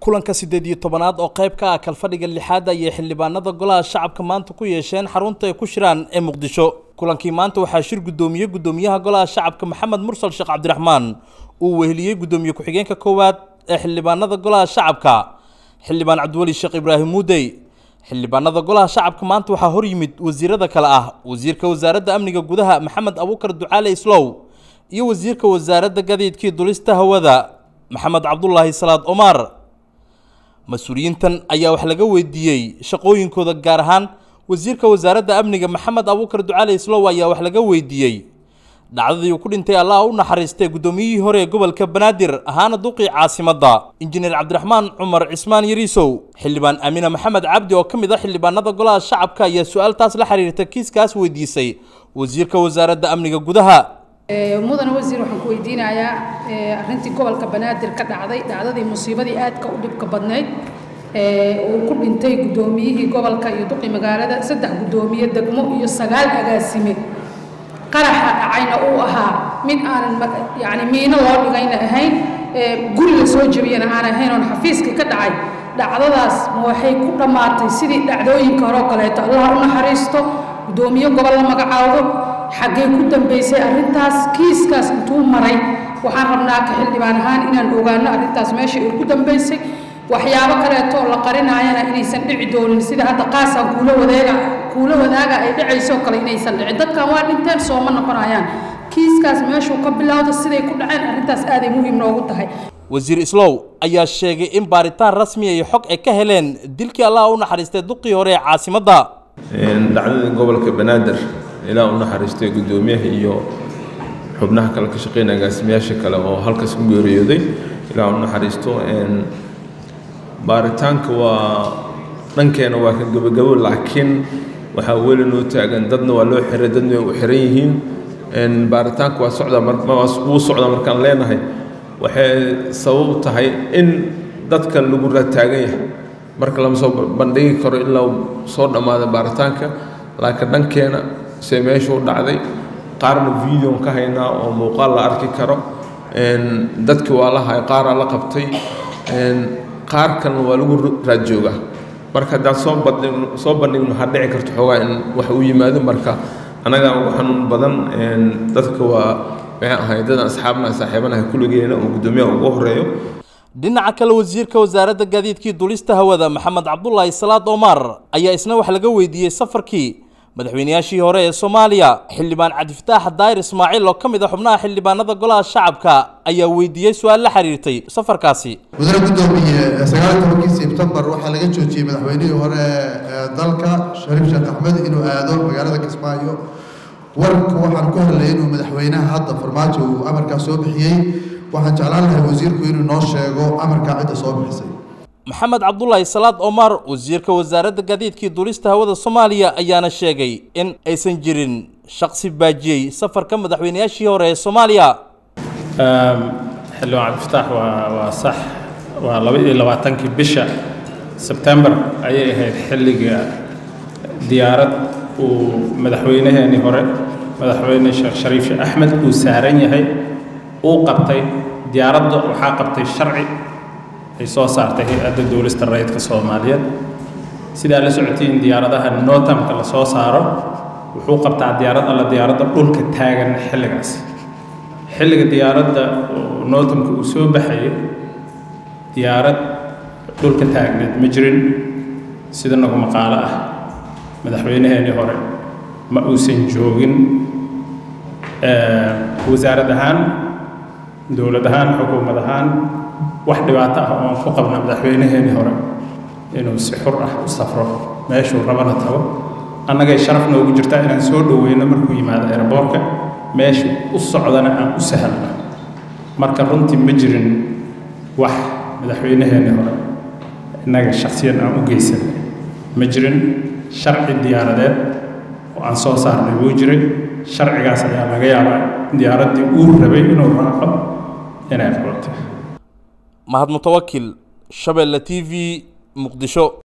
kulanka siddeed iyo tobanaad oo qayb ka ah kalfadhiga lixaad ayay xildhibaanada golaha shacabka maanta ku yeesheen xarunta ay ku shiraan ee muqdisho kulankii maanta waxaa shir guddoomiyey guddoomiyaha golaha shacabka maxamed mursal sheekh cabdiraxmaan uu weheliyey guddoomiye ku-xigeenka koowaad ee xildhibaanada golaha shacabka xildhibaan cabdiweli sheekh ibraahim muudey xildhibaanada golaha shacabka maanta waxaa hor yimid wasiirada kale ah wasiirka wasaaradda amniga gudaha maxamed abuukar ducaale islow iyo wasiirka wasaaradda gadiidkii dulista hawada maxamed cabdulaahi salaad omar mas-uuliyiintan ayaa wax laga weydiiyey shaqooyinkooda gaar ahaan wasiirka wasaaradda amniga maxamed abuukar ducaale islow ayaa wax laga weydiiyey dhacdadii uu ku dhintay allah u naxariistay guddoomiyihii hore ee gobolka banaadir ahaana duqii caasimadda injineer cabdiraxmaan cumar cismaan yariisow xildhibaan aamina maxamed cabdi oo ka mid ah xildhibaanada golaha shacabka ayaa su-aaltaas la xiriirta kiiskaas weydiisay wasiirka wasaaradda amniga gudaha mudane wasiir waxaan ku weydiinayaa arrintii gobolka banaadir ka dhacday dhacdadii musiibadii aadka u dhibka badnayd uu ku dhintay guddoomiyihii gobolka iyo duqii magaalada saddex guddoomiye degmo iyo sagaal agaasime qaraxa dhacayna uu ahaa mid aanan yani miino loo dhigayna ahayn guri la soo jebiyana aan ahayn oon xafiiska ka dhacay dhacdadaas ma waxay ku dhammaatay sidii dhacdooyinka hore oo kaleeto allah u naxariisto guddoomiye gobol la magacaawdo xaggee ku dambaysay arrintaas kiiskaas intuu maray waxaan rabnaa ka xildhibaan ahaan inaan ogaano arrintaas meesha ay ku dambaysay waxyaabo kaleeto la qarinaayana inaysan dhici doonin sida hadda qaasaan kuula wadaaga kuula wadaaga ay dhacaysoo kale inaysan dhicin dadkan waa dhinteen sooma noqonayaan kiiskaas meeshuu ka bilowda siday ku dhaceen arrintaas aaday muhiim noogu tahay wasiir islow ayaa sheegay in baaritaan rasmi iyo xog ay ka heleen dilkii allah u naxariistay duqii hore ee caasimadda dhacdadii gobolka banaadir ilaa u naxariistay guddoomiyaha iyo xubnaha kale ka shaqeynaya agaasimayaasha kale oo halkaas ku geeriyooday ilaa u naxariisto baaritaanka waa dhankeena waa ka gabagabo laakiin waxaa weli noo taagan dadna waa loo xiray dadna way u xiran yihiin baaritaanka waa socdaa wuu socdaa markaan leenahay waxay sabab tahay in dadka lagu rataagan yahay marka lama soo bandhigi karo ilaa soo dhammaada baaritaanka laakiin dhankeena se meeshuu dhacday qaarna videon ka haynaa oo muuqaal la arki karo dadki waa la hay qaaraa la qabtay qaar kalena waa lagu raad joogaa marka haddaan soo bandhig soo bandhigno waxaa dhici karto xoogaa in wax u yimaado marka annagaa ugu xanuun badan dadka waa maxay ahay dadaan asxaabnaha saaxiibanaha kulligeena oo guddoomiyaha ugu horeeyo dhinaca kale wasiirka wasaaradda gaadiidkii dulista hawada maxamed cabdulaahi salaad omar ayaa isna wax laga weydiiyey safarkii madaxweynayaashii hore ee soomaaliya xildhibaan cabdifataax daayir ismaaciil oo ka mid ah xubnaha xildhibaanada golaha shacabka ayaa weydiiyey su-aal la xiriirtay safarkaasi mudane guddoomiye sagaal tobankii sebtembar waxaa laga joojiyey madaxweynihii hore ee dalka shariif sheekh axmed inuu aado magaalada kismaayo warka waxaan ku hadlay inuu madaxweynaha hadda farmaajo uu amarkaa soo bixiyey waxaan jeclaan lahay wasiirku inuu noo sheego amarkaa cidda soo bixisay maxamed cabdulaahi salaad omar wasiirka wasaaradda gaadiidkii dulista hawada soomaaliya ayaana sheegay in aysan jirin shaqsi baajiyey safarka madaxweynayaashii hore ee soomaaliya xildhibaan cabdifataax waa waa sax waa laba iyo labaatankii bisha sebtembar ayay ahayd xilliga diyaarad uu madaxweynaheenii hore madaxweyne sheekh shariif sheekh axmed uu saaran yahay uu qabtay diyaaradda waxaa qabtay sharci ay soo saartay hay-adda duulista rayidka soomaaliyeed sidaa la socotiin diyaaradaha notamka la soo saaro wuxuu qabtaa diyaarad alla diyaaradda dhulka taagan xilligaas xilliga diyaaradda notamka uu soo baxayay diyaarad dhulka taagneed ma jirin sida nagu maqaalo ah madaxweynaheenii hore ma uusan joogin wasaarad ahaan dowlad ahaan xukuumad ahaan wax dhibaato ah oon ku qabna madaxweynaheenii hore inuu si xur ah u safro meeshuu rabana tago annagay sharaf noogu jirtaa inaan soo dhoweyno markuu yimaado eraboorka meeshu u socdana aan u sahalno marka runtii ma jirin wax madaxweynaheenii hore innaga shaksiyan aan u geysan ma jirin sharci diyaaradeed oo aan soo saarnay wuu jiray sharcigaas ayaa laga yaabaa diyaaraddii uu rabay inuu raaco inay qabatay mahad mutawakil shabeelle t v muqdisho